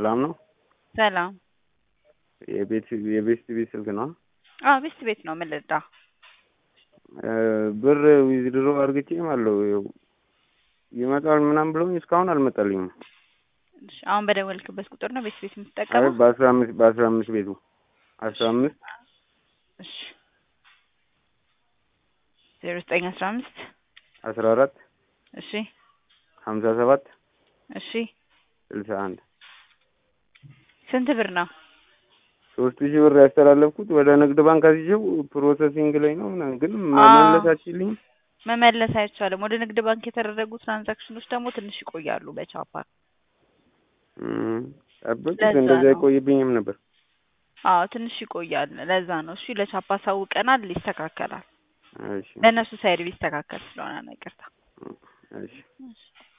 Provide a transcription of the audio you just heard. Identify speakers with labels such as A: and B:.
A: ሰላም ነው?
B: ሰላም።
A: የቤት የቤስት ቤት ስልክ ነው?
B: አዎ ቤስት ቤት ነው። ምን ልርዳ?
A: ብር ዊዝድሮ አድርግቼ አለው ይመጣል ምናምን ብለውኝ እስካሁን አልመጣልኝም።
B: እሺ፣ አሁን በደወልክበት ቁጥር ነው ቤስት ቤት
A: አይ
B: የምትጠቀመው?
A: በአስራ አምስት በአስራ አምስት ቤቱ አስራ አምስት
B: እሺ ዜሮ ዘጠኝ አስራ አምስት
A: አስራ አራት
B: እሺ
A: ሀምሳ ሰባት
B: እሺ
A: ስልሳ አንድ
B: ስንት ብር ነው?
A: ሶስት ሺህ ብር ያስተላለፍኩት ወደ ንግድ ባንክ አስይዤው ፕሮሰሲንግ ላይ ነው ምናምን ግን
B: አዎ።
A: መመለስ አትችልኝም?
B: መመለስ አይቻልም። ወደ ንግድ ባንክ የተደረጉ ትራንዛክሽኖች ደግሞ ትንሽ ይቆያሉ በቻፓ
A: እም፣ ጠብቅ
B: ለዛ
A: እንደዚያ
B: ነው።
A: አይቆይብኝም ነበር።
B: አዎ ትንሽ ይቆያል። ለዛ ነው። እሺ ለቻፓ አሳውቀናል፣ ይስተካከላል።
A: እሺ
B: ለእነሱ ሳይድ ቢስተካከል ስለሆነ ነው። ይቅርታ።
A: እሺ
B: እሺ